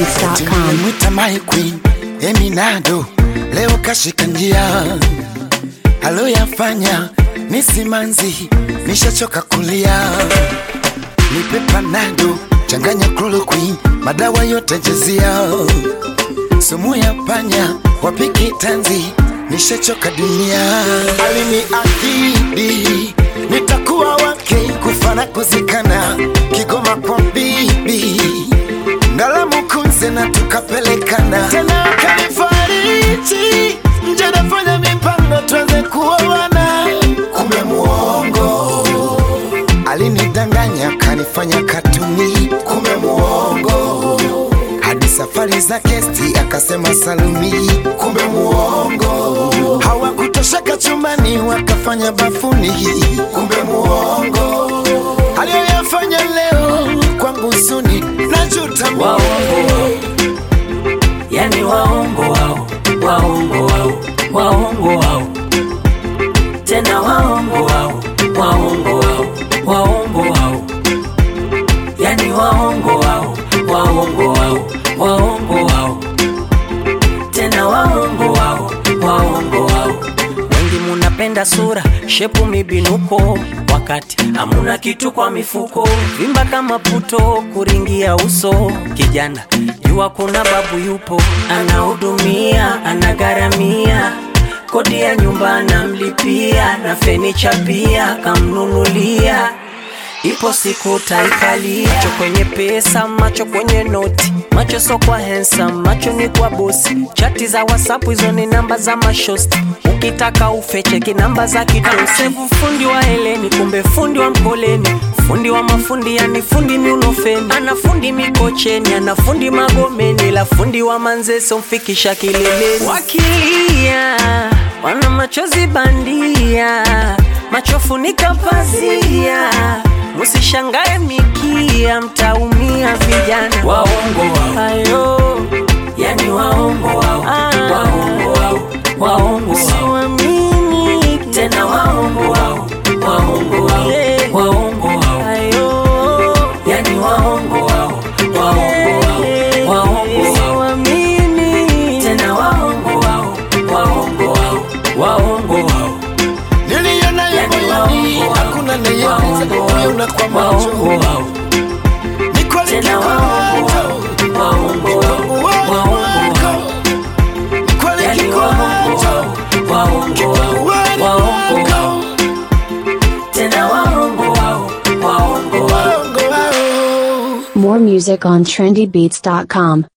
trendybeats.com. Mwita my queen Eminado leo kashika njia aloyafanya ni simanzi, nishachoka kulia. Nipe panado changanya chloroquine, madawa yote jezia, sumu ya panya wapiki tanzi, nishachoka dunia. Aliniahidi nitakuwa wake kufana kuzikana, Kigoma kwa bibi Ndalamu kunze na tukapelekana tena, akanifariji nje, nafanya mipango tuanze kuoana, kumbe muongo. Alinidanganya kanifanya katuni, kumbe muongo. Hadi safari za kesti akasema saluni, kumbe muongo. Hawakutosheka chumbani wakafanya bafuni, kumbe muongo. Aliyoyafanya leo kwangu suni, najuta mimi. waongo yani waongo wao waongo wao waongo wao tena waongo wao waongo wao waongo wao yani waongo wao waongo wao waongo wao tena waongo wao waongo wao wengi munapenda sura shepu mibinuko wakati hamuna kitu kwa mifuko vimba kama puto kuringia uso kijana jua kuna babu yupo anahudumia anagharamia kodi ya nyumba anamlipia na fenicha pia kamnunulia ipo siku taikalia macho kwenye pesa macho kwenye noti macho so kwa handsome macho ni kwa bosi chati za whatsapp hizo ni namba za mashosti ukitaka ufecheki namba za kidosevu fundi wa heleni kumbe fundi wa mkoleni fundi wa mafundi yani fundi miunofeni ana fundi mikocheni ana fundi magomeni la fundi wa manzeso mfikisha kileleni wakilia wana machozi bandia machofunika pazia musishangae mikia mtaumia vijana waongo wao ayo yani waongo wao waongo wao waongo wao tena waongo wao waongo wao waongo wao ayo yani waongo wao waongo wao waongo wao tena waongo wao waongo wao waongo wao Niliona ya Yani moyoni, waongo wao. hakuna anayeweza Waongo kuiona kwa wao, macho. waongo wao. Ni kweli Tena waongo wao, waongo wao, waongo wao. Ni kweli Yani kiko waongo macho. wao, waongo wao, Wani waongo wao. wako. Tena waongo wao, waongo wao. Waongo wao. More music on trendybeats.com.